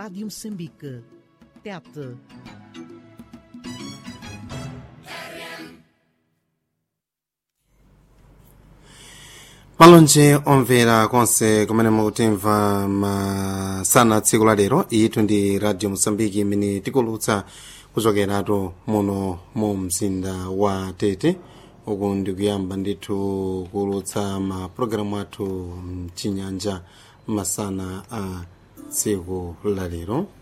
Rádio Moçambique. Tete. malonje omvera konse kumene mukutimva masana tsiku la lero itu ndi radio mosambiki imene tikulutsa kuchokeratu muno mu mzinda wa tete uku ndikuyamba ndithu kulutsa mapulogalamu athu mchinyanja masana a tsiku la lero